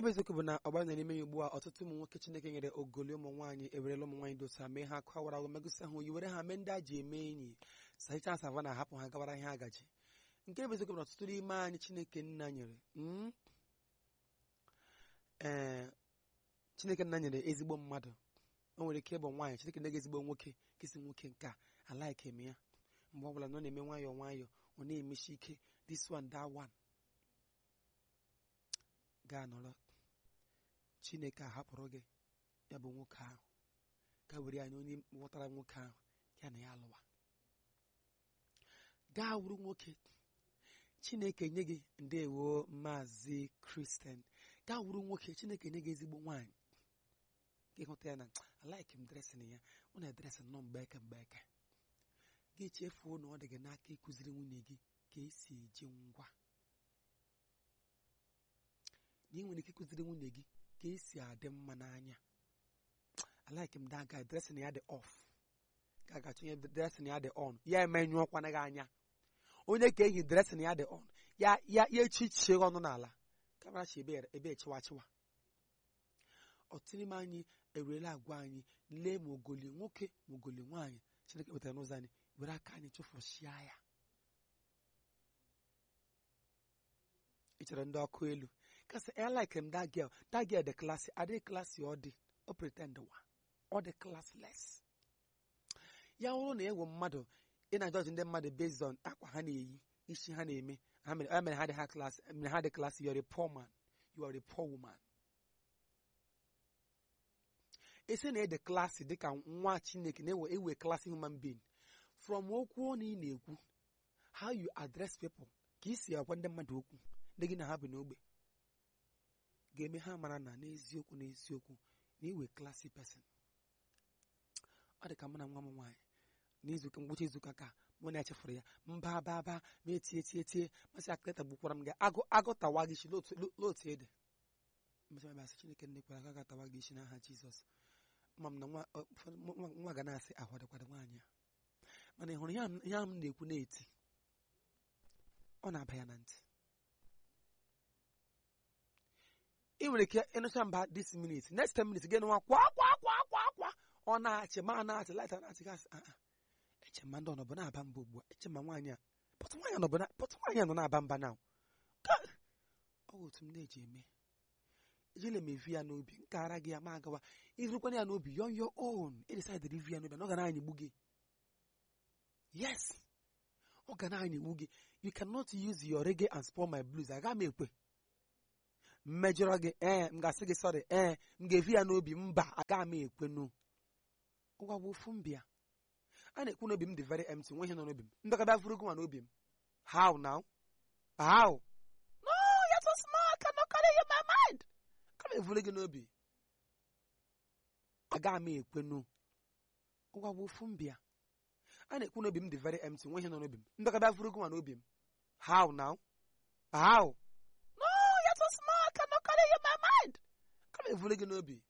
bụ eziokwu bụ na ọgbara na n'ime ya ugbu a ọtụtụ ụmụ nwoke chineke nyere ogoli ụmụ nwaanyị ewerela ụmụ nwaanyị dosa mee ha akụ awara ahụ megụsị ahụ yi were ha mee ndị a ji eme enyi sahicha asava na ahapụ ha gawara ihe agaji nke bụ eziokwu bụ na ọtụtụ n'ime anyị chineke nna nyere mm, ee chineke nna nyere ezigbo mmadụ o nwere ike ịbụ nwaanyị chineke nne gị ezigbo nwoke kesi nwoke nke a alaike eme ya mgbe ọ bụla na ọ na-eme nwayọọ nwayọọ ọ na-emechi ike this one that one gaa nọrọ chineke ahapụrụ gị ya bụ nwoke ahụ ka were anyị onye ghọtara nwoke ahụ ya na ya alụwa gaa wuru nwoke chineke nye gị ndewo maazị kristian gaa wuru nwoke chineke nye gị ezigbo nwaanyị gị hụta ya na alaiki m dresin ya ọ na-edresị nnọọ mgbe eke mgbe eke gị chefuo na ọ dị gị n'aka ịkụziri nwunye gị ka esi eji ngwa na ị nwere ike ịkụziri nwunye gị ka esi adị mma n'anya alaiki m daga dresin ya dị off ka a ga-achọ ihe dresin ya dị on ya emenyụọkwana gị anya onye ka ehi dresin ya dị on ya ya ya echichie ọnụ n'ala kamarachi ebe ebe echiwa chiwa ọtụtụ n'ime anyị ewerela agwa anyị lee ma ogoli nwoke ma ogoli nwaanyị chineke wetara n'ụzọ anyị were aka anyị chụfụchia ya ị chere ndị ọkụ elu kasị I like him that girl that girl dị klasị adịghị klasị ọ dị o pretend wa ọ dị classless ya bụrụ na ewu mmadụ ị na-ajọji ndị mmadụ based on akwa ha na-eyi isi ha na-eme ha mere ha mere ha dị ha klasị mere ha dị klasị you are a poor man you are a poor woman esi na ede klasị dịka nwa chineke na-ewe ewe klasị human being from okwu ọnụ ị na-ekwu how you address people ka isi agwa ndị mmadụ okwu ndị gị na ha bi n'ogbe ga-eme ha mara na n'eziokwu n'eziokwu na iwe klasị person ọ dị ka mụ na nwa m nwaanyị n'izuụka ngwụcha izuụka ka mụ na echefuru ya mba ba ba ma etie tie tie masị akịta gbukwara m gị agụ agụtawa gị isi n'otu ede mmecha mabasị chineke nne kwara aka gatawa gị isi n'aha jizọs ma m na nwa ụfọdụ nwa nwa ga na-asị ahụ adịkwara nwaanyị a mana ị hụrụ ya m- ya m na-ekwu na-eti ọ na-aba ya na ntị ị nwere ike ịnụcha mba this minute next 10 minutes gị nụwa kwa kwa kwa kwa kwa ọ na-achị ma na-achị laịta na-achị gasị a eche ma ndị ọnọbụ na-aba mba ugbu a eche ma nwaanyị a pọtụ nwaanyị nọbụ na- pọtụ nwaanyị a nọ na-aba mba na ọ bụ otu m na-eji eme ejile m evi ya n'obi nkara gị ya ma agawa ịzụrụkwana ya n'obi yon your own ịdesaidịrị ivi ya n'obi na ọ ga na-anyịgbu gị yes ọ ga na-anyịgbu gị you cannot use your reggae and spoil my blues aga m ekwe mmejọrọ gị ee m ga-asị gị sọrị ee m ga-evi ya n'obi mba aga m ekwenu ụgwa bụ ofu mbịa a na-ekwu n'obi m dị very empty nwe ihe nọ n'obi m ndọkọta furu gị n'obi m how now how no you're so small I cannot carry you in my mind ka m evuru gị n'obi aga m ekwenu ụgwa bụ ofu mbịa a na-ekwu n'obi m dị very empty nwe ihe nọ n'obi m ndọkọta furu gị n'obi m how now how no you're so small I cannot carry you in my mind ka m evuru gị n'obi